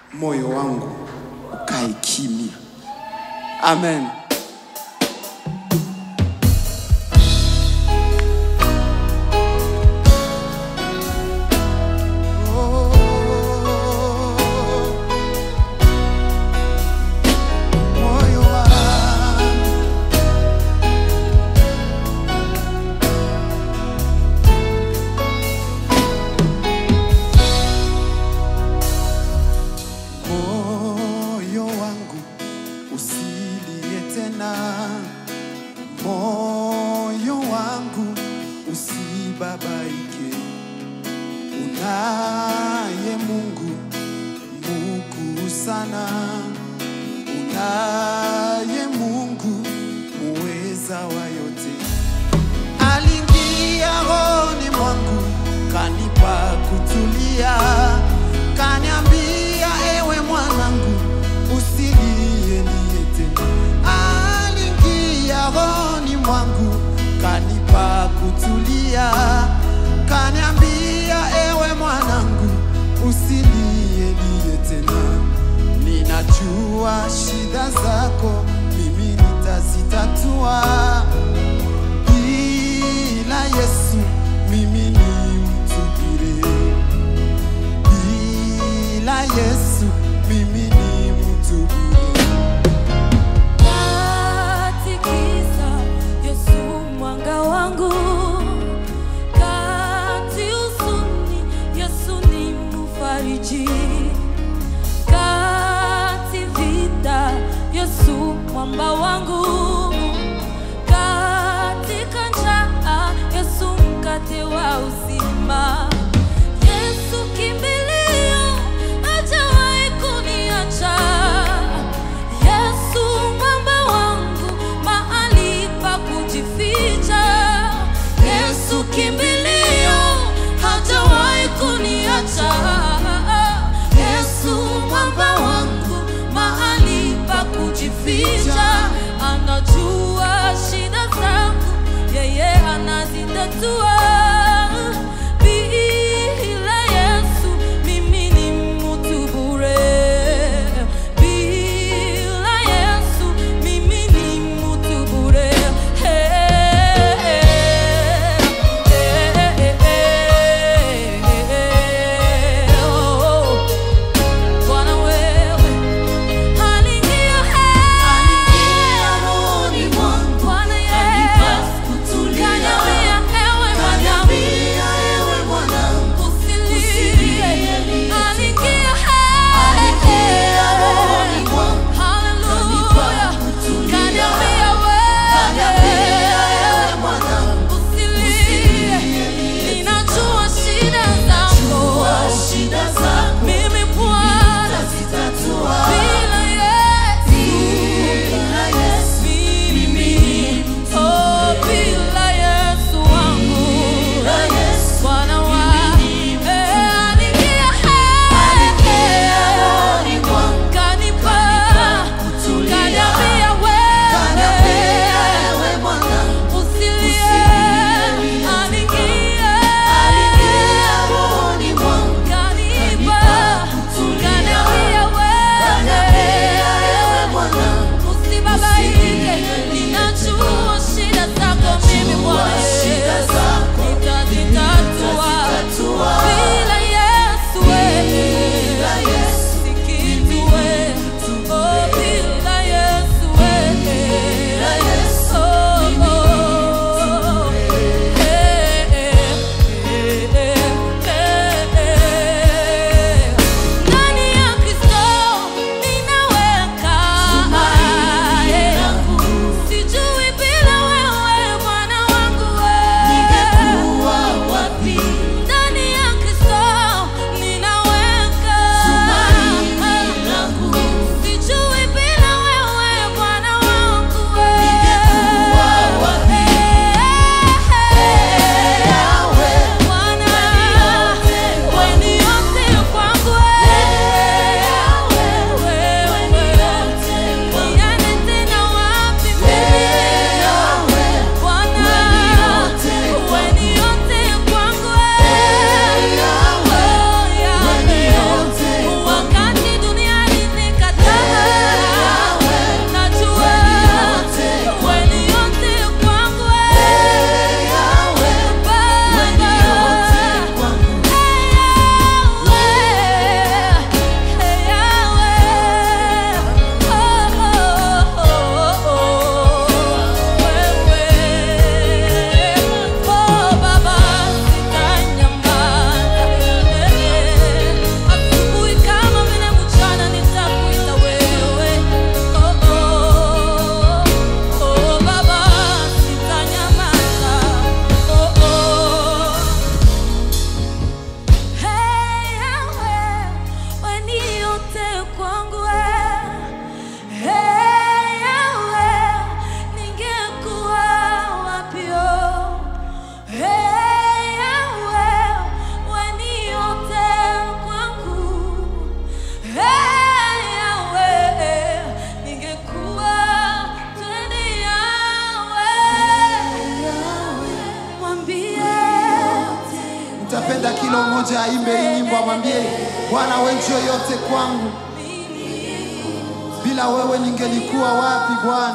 moyo wangu ukae kimya. Amen. Moyo wangu moyo wangu usilie tena, moyo wangu usibabaike. Unaye Mungu mkuu sana, unaye Mungu muweza wa yote aliingia rohoni mwangu kanipa kutulia, kaniambia ewe mwanangu, usilie lie tena. Aliingia rohoni mwangu kanipa kutulia, kaniambia ewe mwanangu, usilie lie tena. Ninajua shida zako mimi nitazitatua bila Yesu mimi ni mtu bure, bila Yesu mimi ni mtu bure. Katikisa Yesu mwanga wangu, kati huzuni Yesu ni mfariji, kati vita Yesu mwamba wangu, katika njaa Yesu mkate wa uzima. Yesu kimbilio, hajawahi kuniacha. Yesu mwamba wangu, mahali pa kujificha. Yesu kimbilio, hajawahi kuniacha. Yesu mwamba wangu, mahali pa kujificha. Anajua shida zangu, yeye anazitatua. Bila Yesu mimi ni mtu bure. Bila Yesu mimi ni mtu bure. Bwana wewe aliingia rohoni mwangu. Bwana Yesu kaniambia ewe aimbe hii nyimbo, amwambie Bwana, wewe njoo yote kwangu, bila wewe ningelikuwa wapi Bwana?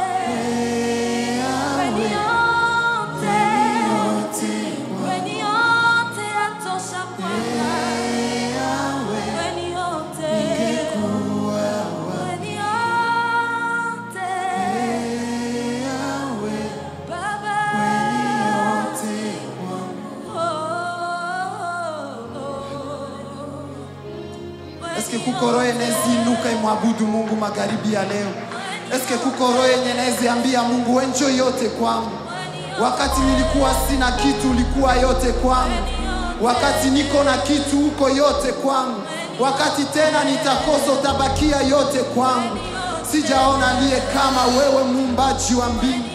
Eske kuko roho eneziinuka imwabudu Mungu magharibi ya leo? Eske kuko roho yenye neziambia Mungu we njoo yote kwangu? Wakati nilikuwa sina kitu, ulikuwa yote kwangu. Wakati niko na kitu, uko yote kwangu. Wakati tena nitakosa, utabakia yote kwangu. Sijaona aliye kama wewe, muumbaji wa mbingu